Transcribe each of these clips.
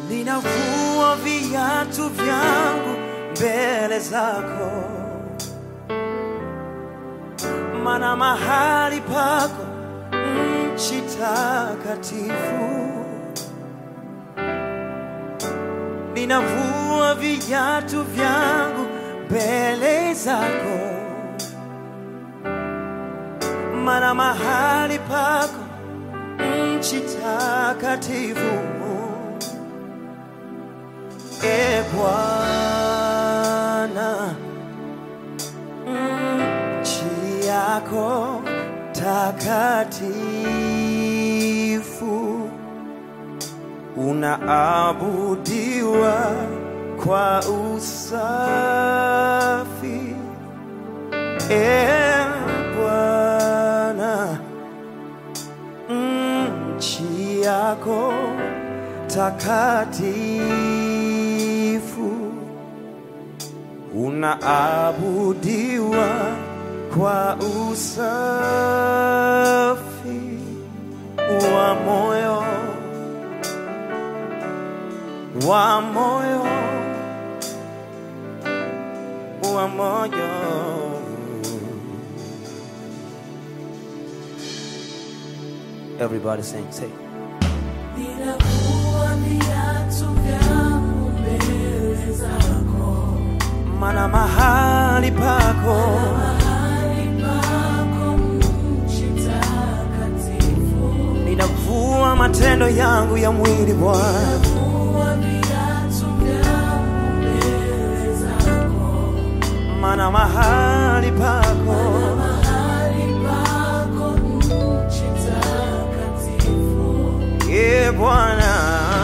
ninavua viatu vyangu mbele zako, mana mahali pako nchi takatifu. Ninavua viatu vyangu mbele zako, mana mahali pako nchi takatifu. E Bwana, nchi yako takatifu, unaabudiwa kwa usafi. E Bwana, nchi yako takatifu, unaabudiwa kwa usafi wa moyo, wa moyo, wa moyo. Everybody sing, say. Ninavua viatu vyangu mbele zako, Mana mahali pako mahali pako nchi takatifu. ninavua matendo yangu ya mwili Bwana, Ninavua viatu vyangu mbele zako, mana mahali pako mahali pako nchi takatifu. e Bwana,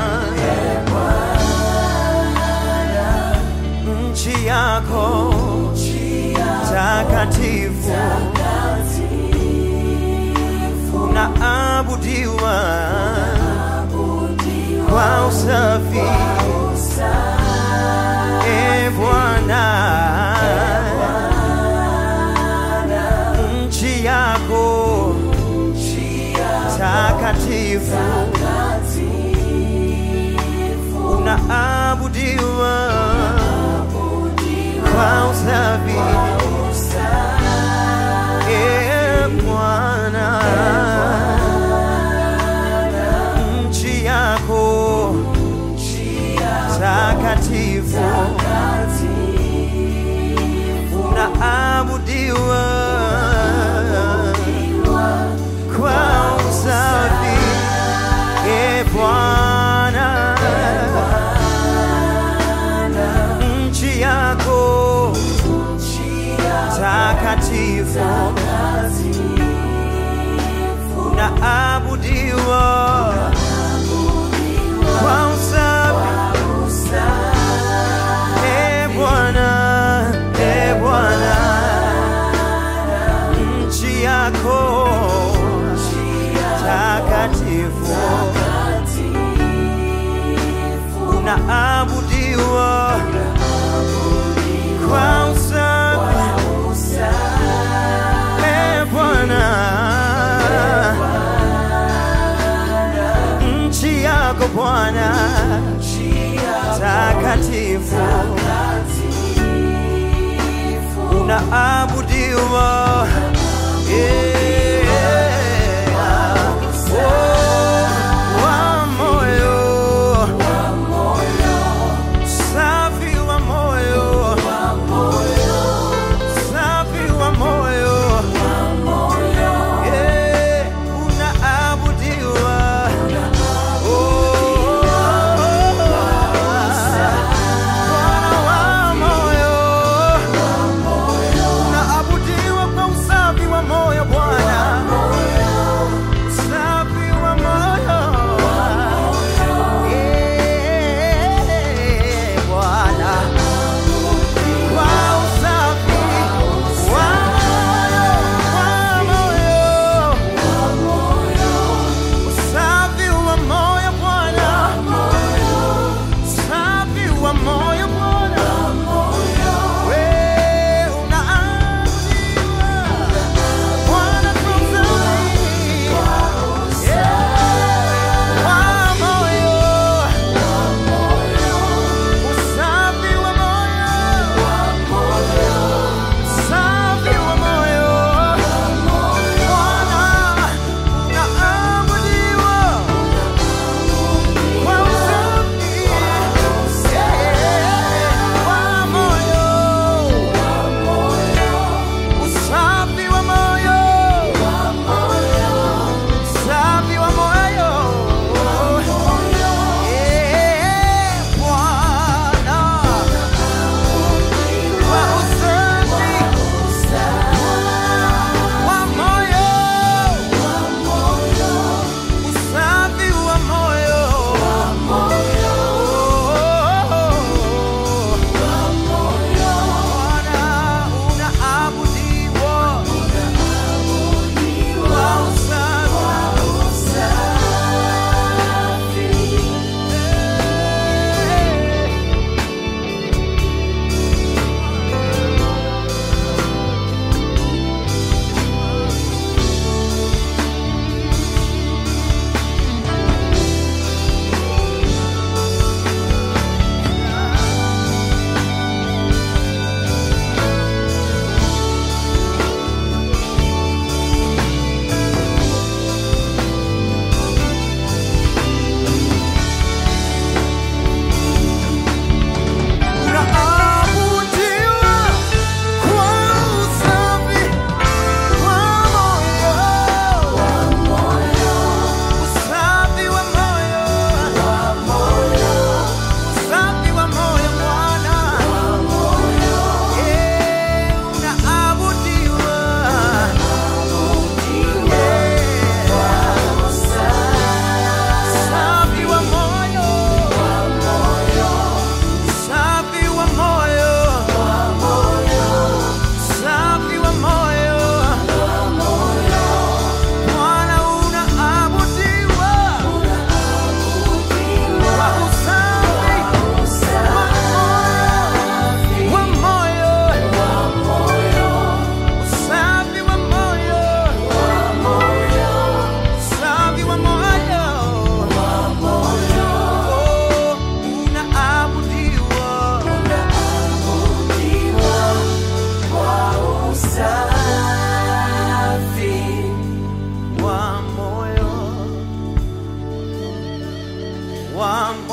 nchi yako Nchi ya takatifu takatifu, unaabudiwa abudiwa kwa usafi e Bwana, nchi yako nchi ya takatifu takatifu, unaabudiwa abudiwa kwa usafi usafi. e Bwana, nchi yako takatifu unaabudiwa kwa usafi e Bwana, nchi yako takatifu unaabudiwa kwa usafi e Bwana, e Bwana, nchi yako takatifu unaabudiwa kwa usafi e Bwana, nchi yako Bwana takatifu unaabudiwa yeah. Oh, wa moyo safi wa moyo safi wa moyo yeah. unaabudiwa Oh, Bwana wa moyo unaabudiwa kwa usafi wa moyo Bwana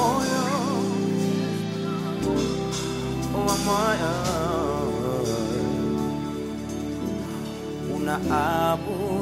moyo wa moyo unaabudiwa